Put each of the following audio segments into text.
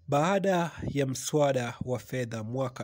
Baada ya mswada wa fedha mwaka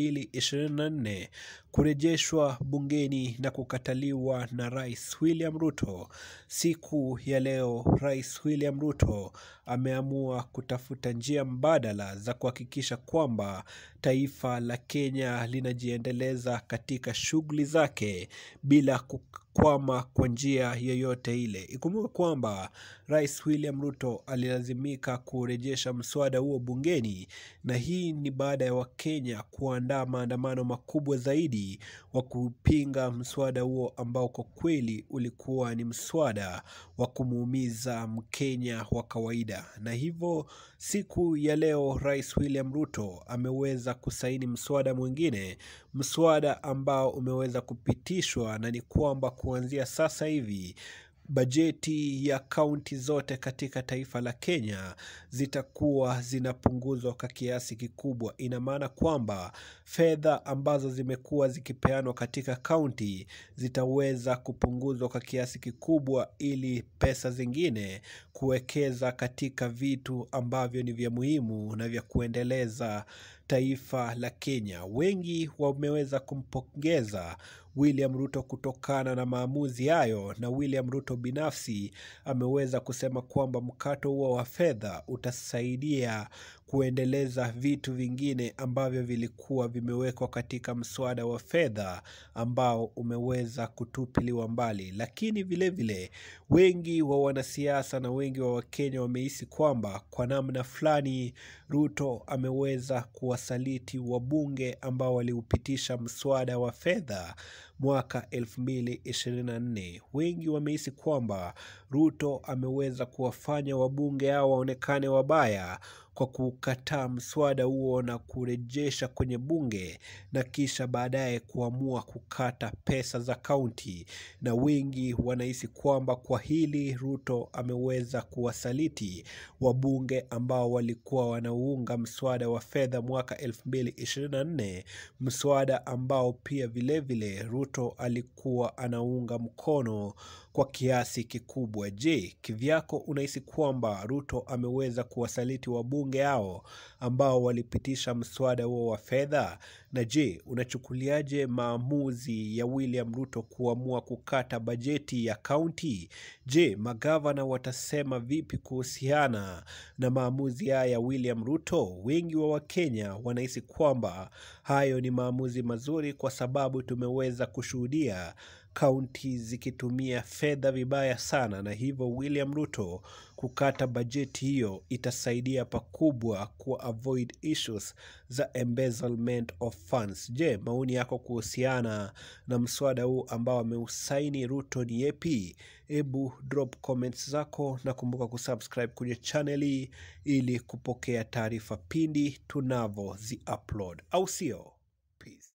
2024 kurejeshwa bungeni na kukataliwa na Rais William Ruto, siku ya leo Rais William Ruto ameamua kutafuta njia mbadala za kuhakikisha kwamba taifa la Kenya linajiendeleza katika shughuli zake bila kukwama kwa njia yoyote ile. Ikumbuke kwamba Rais William Ruto alilazimika kurejesha mswada huo bungeni, na hii ni baada ya Wakenya kuandaa maandamano makubwa zaidi wa kupinga mswada huo ambao kwa kweli ulikuwa ni mswada wa kumuumiza Mkenya wa kawaida. Na hivyo siku ya leo Rais William Ruto ameweza kusaini mswada mwingine, mswada ambao umeweza kupitishwa, na ni kwamba kuanzia sasa hivi bajeti ya kaunti zote katika taifa la Kenya zitakuwa zinapunguzwa kwa kiasi kikubwa. Ina maana kwamba fedha ambazo zimekuwa zikipeanwa katika kaunti zitaweza kupunguzwa kwa kiasi kikubwa, ili pesa zingine kuwekeza katika vitu ambavyo ni vya muhimu na vya kuendeleza taifa la Kenya. Wengi wameweza kumpongeza William Ruto kutokana na maamuzi hayo, na William Ruto binafsi ameweza kusema kwamba mkato huo wa fedha utasaidia kuendeleza vitu vingine ambavyo vilikuwa vimewekwa katika mswada wa fedha ambao umeweza kutupiliwa mbali. Lakini vilevile vile, wengi wa wanasiasa na wengi wa Wakenya wamehisi kwamba kwa namna fulani Ruto ameweza kuwasaliti wabunge ambao waliupitisha mswada wa fedha mwaka 2024. Wengi wamehisi kwamba Ruto ameweza kuwafanya wabunge hao waonekane wabaya kwa kukataa mswada huo na kurejesha kwenye bunge na kisha baadaye kuamua kukata pesa za kaunti, na wengi wanahisi kwamba kwa hili Ruto ameweza kuwasaliti wabunge ambao walikuwa wanaunga mswada wa fedha mwaka 2024, mswada ambao pia vilevile vile Ruto alikuwa anaunga mkono kwa kiasi kikubwa. Je, kivyako unahisi kwamba Ruto ameweza kuwasaliti wabunge hao ambao walipitisha mswada huo wa fedha? Na je, unachukuliaje maamuzi ya William Ruto kuamua kukata bajeti ya kaunti? Je, magavana watasema vipi kuhusiana na maamuzi haya ya William Ruto? Wengi wa Wakenya wanahisi kwamba hayo ni maamuzi mazuri, kwa sababu tumeweza kushuhudia kaunti zikitumia fedha vibaya sana, na hivyo William Ruto kukata bajeti hiyo itasaidia pakubwa ku avoid issues za embezzlement of funds. Je, maoni yako kuhusiana na mswada huu ambao ameusaini Ruto ni yepi? Hebu drop comments zako na kumbuka kusubscribe kwenye channel hii ili kupokea taarifa pindi tunavyozi upload, au sio?